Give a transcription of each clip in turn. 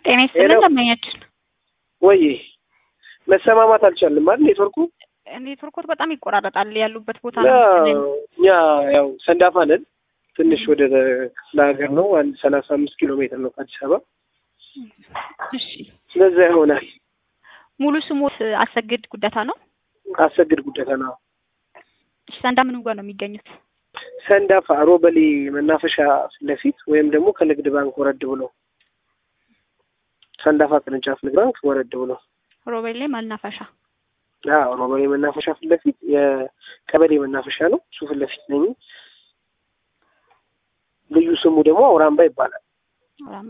ጤና ይስጥልን ደንበኛችን። ወይ መሰማማት አልቻልንም አይደል? ኔትወርኩ ኔትወርኮት በጣም ይቆራረጣል ያሉበት ቦታ እና ነው። እኛ ያው ሰንዳፋ ነን። ትንሽ ወደ ክፍለ ሀገር ነው። አንድ ሰላሳ አምስት ኪሎ ሜትር ነው ከአዲስ አበባ። እሺ ስለዛ ይሆናል። ሙሉ ስሞት አሰግድ ጉደታ ነው። አሰግድ ጉደታ ነው። እሺ ሰንዳ ምን ጋር ነው የሚገኙት? ሰንዳፋ ሮበሌ መናፈሻ ፊት ለፊት ወይም ደግሞ ከንግድ ባንክ ወረድ ብሎ ሰንዳፋ ቅርንጫፍ ንግድ ባንክ ወረድ ብሎ ሮቤሌ መናፈሻ። አዎ ሮበሌ መናፈሻ ፊት ለፊት የቀበሌ መናፈሻ ነው። እሱ ፊት ለፊት ነኝ። ልዩ ስሙ ደግሞ አውራምባ ይባላል። አውራምባ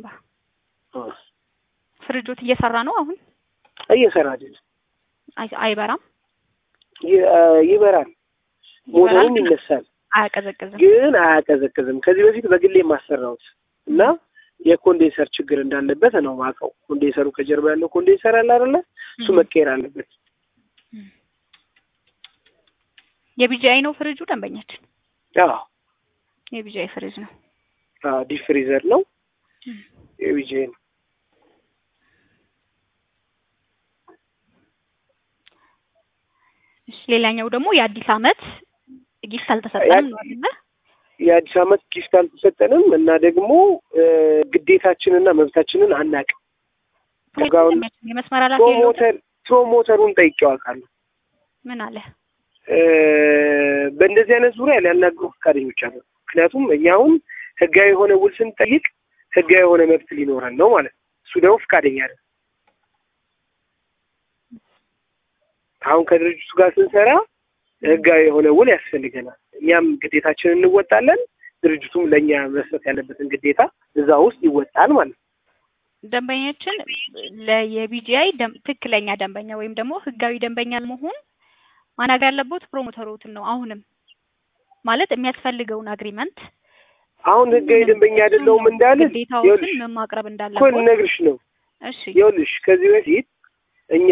ፍሪጆት እየሰራ ነው አሁን? እየሰራ አይደለም። አይ- አይበራም፣ ይ- ይበራል፣ ሞተሩም ይነሳል፣ አያቀዘቅዝም። ግን አያቀዘቅዝም። ከዚህ በፊት በግሌ የማሰራውት እና የኮንዴንሰር ችግር እንዳለበት ነው ማውቀው። ኮንዴንሰሩ ከጀርባ ያለው ኮንዴንሰር አለ አይደለ? እሱ መቀየር አለበት። የቢጂአይ ነው ፍሪጁ ደንበኛችን። አዎ የቢጂአይ ፍሪጅ ነው። አዎ፣ ዲፕ ፍሪዘር ነው የቢጄ ነው። እሺ ሌላኛው ደግሞ የአዲስ አመት ጊፍት አልተሰጠንም ነው አይደለ? የአዲስ አመት ጊፍት አልተሰጠንም እና ደግሞ ግዴታችንና መብታችንን አናውቅም። ጋውን የመስመር ኃላፊ የለውም? ፕሮሞተር ፕሮሞተሩን ጠይቄው አውቃለሁ። ምን አለ? እ በእንደዚህ አይነት ዙሪያ ሊያናግሩ ፈቃደኞች አሉ። ምክንያቱም እኛ አሁን ህጋዊ የሆነ ውል ስንጠይቅ ህጋዊ የሆነ መብት ሊኖረን ነው ማለት ነው። እሱ ደግሞ ፈቃደኛ አይደለም። አሁን ከድርጅቱ ጋር ስንሰራ ህጋዊ የሆነ ውል ያስፈልገናል። እኛም ግዴታችንን እንወጣለን፣ ድርጅቱም ለእኛ መስጠት ያለበትን ግዴታ እዛ ውስጥ ይወጣል ማለት ነው። ደንበኛችን ለየቢጂአይ ትክክለኛ ደንበኛ ወይም ደግሞ ህጋዊ ደንበኛ ለመሆን ማናገር ያለበት ፕሮሞተሮትን ነው። አሁንም ማለት የሚያስፈልገውን አግሪመንት አሁን ህጋዊ ደንበኛ አይደለሁም እንዳልል ግዴታዎትን ይኸውልሽ ምን ማቅረብ እኮ እንዳለበት ልነግርሽ ነው። እሺ ይኸውልሽ ከዚህ በፊት እኛ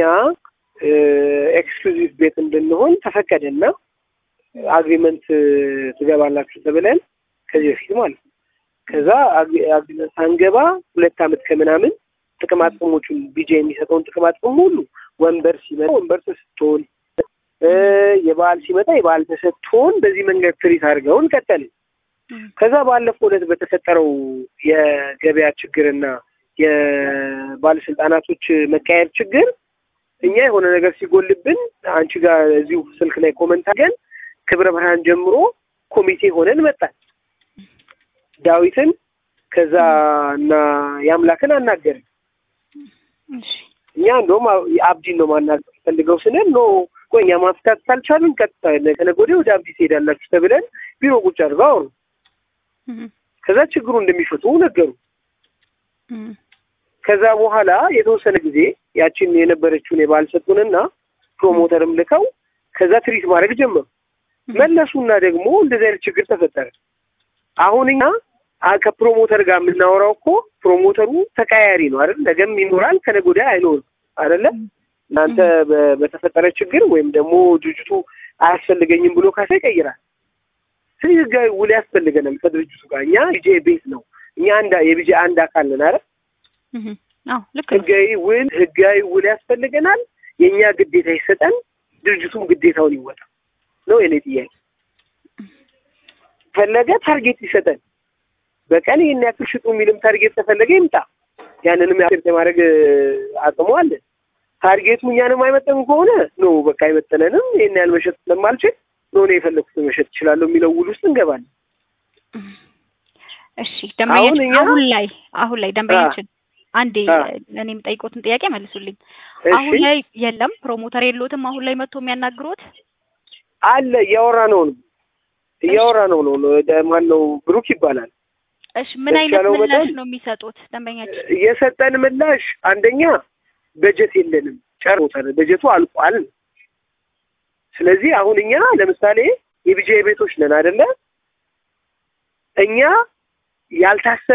ኤክስክሉዚቭ ቤት እንድንሆን ተፈቀደና አግሪመንት ትገባላችሁ ተብለን ከዚህ በፊት ማለት ነው። ከዛ አግሪ- አግሪመንት ሳንገባ ሁለት አመት ከምናምን ጥቅማ ጥቅሞቹን ቢጃ የሚሰጠውን ጥቅማ ጥቅም ሁሉ ወንበር ሲመጣ ወንበር ተሰጥቶን እ የበዓል ሲመጣ የበዓል ተሰጥቶን በዚህ መንገድ ትሪት አድርገውን ቀጠልን። እም፣ ከዛ ባለፈው ዕለት በተፈጠረው የገበያ ችግርና የባለስልጣናቶች መቀየር ችግር እኛ የሆነ ነገር ሲጎልብን አንቺ ጋር እዚሁ ስልክ ላይ ኮመንት አድርገን ክብረ ብርሃን ጀምሮ ኮሚቴ ሆነን መጣን። ዳዊትን ከዛ እና የአምላክን አናገርን። እሺ እኛ እንደውም አብ- አብዲን ነው ማናገር ፈልገው ስንል ኖ ቆይ እኛ ማፍታት ካልቻልን ቀጥታ ከነገ ወዲያ ወደ አብዲ ትሄዳላችሁ ተብለን ቢሮ ቁጭ አድርገው አወሩ። እም፣ ከዛ ችግሩ እንደሚፈቱ ነገሩ። እም፣ ከዛ በኋላ የተወሰነ ጊዜ ያችን የነበረችውን የባህል ሰጡንና ፕሮሞተርም ልከው ከዛ ትሪት ማድረግ ጀመሩ። እም፣ መለሱና ደግሞ እንደዚህ አይነት ችግር ተፈጠረ። አሁን እኛ አ- ከፕሮሞተር ጋር የምናወራው እኮ ፕሮሞተሩ ተቀያያሪ ነው አይደል? ነገም ይኖራል፣ ከነገ ወዲያ አይኖርም አይደለ? እናንተ በ- በተፈጠረ ችግር ወይም ደግሞ ድርጅቱ አያስፈልገኝም ብሎ ካሳ ይቀይራል። ስለዚህ ህጋዊ ውል ያስፈልገናል ከድርጅቱ ጋር። እኛ ቢጄ ቤት ነው እኛ አንድ የቢጄ አንድ አካል ነን አይደል? እም፣ አዎ ልክ ነው። ህጋዊ ውል ህጋዊ ውል ያስፈልገናል። የእኛ ግዴታ ይሰጠን፣ ድርጅቱም ግዴታውን ይወጣ ነው የኔ ጥያቄ። ፈለገ ታርጌት ይሰጠን፣ በቀን ይህን ያክል ሽጡ የሚልም ታርጌት ተፈለገ ይምጣ። ያንንም ያክል የማድረግ አቅሙ አለን። ታርጌቱ እኛንም አይመጠን ከሆነ ኖ በቃ አይመጠነንም፣ ይህን ያህል መሸጥ ስለማልችል ኖ እኔ የፈለኩትን መሸጥ እችላለሁ የሚለው ውል ውስጥ እንገባለን። እሺ ደንበኛችን እኛ- አሁን ላይ አሁን ላይ ደንበኛችን አንዴ አ። እኔ የምጠይቆትን ጥያቄ መልሱልኝ። እሺ አሁን ላይ የለም ፕሮሞተር የለዎትም? አሁን ላይ መጥቶ የሚያናግሩት አለ እያወራ ነው ነው እያወራ ነው ነው ማን ነው ብሩክ ይባላል። እሺ ምን አይነት የተቻለው ምላሽ መጠን- ነው የሚሰጡት ደንበኛችን? የሰጠን ምላሽ አንደኛ በጀት የለንም፣ ጨርሶታል፣ በጀቱ አልቋል። ስለዚህ አሁን እኛ ለምሳሌ የቢጃይ ቤቶች ነን አይደለ? እኛ ያልታሰበ